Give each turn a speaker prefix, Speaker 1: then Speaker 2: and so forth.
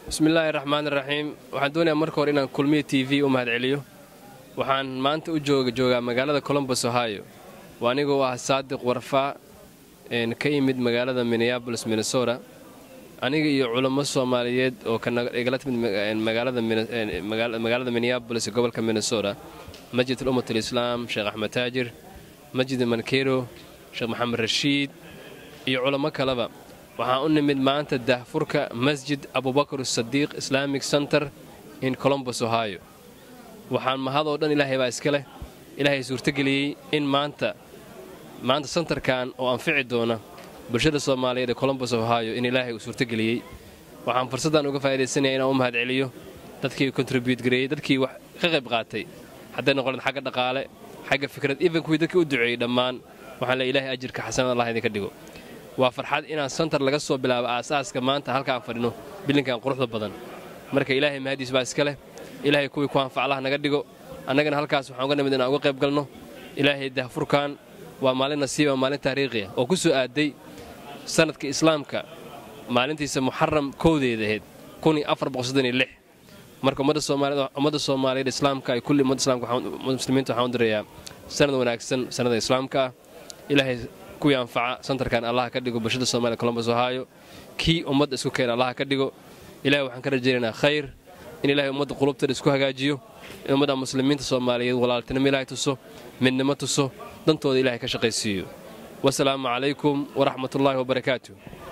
Speaker 1: bismillaahi raxmaan raxiim waxaan doonayaa marka hore inaan kulmiya t v u mahadceliyo waxaan maanta u joogaa magaalada colombos ohio waa anigoo ah saadiq warfaa ka yimid magaalada minneabolis minnesota aniga iyo culamo soomaaliyeed oo igala timid magaalada minneabolis ee gobolka minnesota masjid alummat alislaam sheekh axmed taajir masjid mankero sheekh maxamed rashiid iyo culamo kaleba waxaan u nimid maanta daahfurka masjid abubakar sadiiq islamic center in colombos ohio waxaan mahadoo dhan ilaahay baa iska leh ilaahay suurtogeliyey in maanta maanta santarkan oo anfici doona bulshada soomaaliyeed ee colombos ohio in ilaahay uu suurtogeliyey waxaan fursaddan uga faa'idaysanaya inaan u mahadceliyo dadkii kontribuyut gareeyey dadkii wax ka qayb qaatay hadday noqoleen xagga dhaqaale xagga fikrad even kuwii dadkii u duceeyey dhammaan waxaan le ilaahay ajirka xasanad allah idinka dhigo waa farxad inaan santar laga soo bilaabo aasaaska maanta halkaan fadhino bilinkan quruxda badan marka ilaahay mahadiis baa iska leh ilaahay kuwii ku anfaclaha naga dhigo annagana halkaas waxaan uga nimid inaan uga qayb galno ilaahay dahfurkan waa maalin nasiiba maalin taariikhiya oo ku soo aaday sanadka islaamka maalintiisa muxaram kowdeeda ahayd marka ummadda soomaaliyeed islaamka ay kulli ummadda islaamka muslimiinta waxaan u dirayaa sanad wanaagsan sanada islaamka ah ilaahay kuwii anfaca santarkan allaha ka dhigo bulshada soomaliya colombos ohio kii ummadda isku keena allaha ka dhigo ilahay waxaan ka rajaynaynaa khayr in ilahay ummadda qulubteeda isku hagaajiyo in ummadda muslimiinta soomaaliyeed walaaltinimo ilaahay tuso midnimo tuso dantooda ilahay ka shaqaysiiyo wasalaamu calaykum waraxmatullaahi wabarakaatu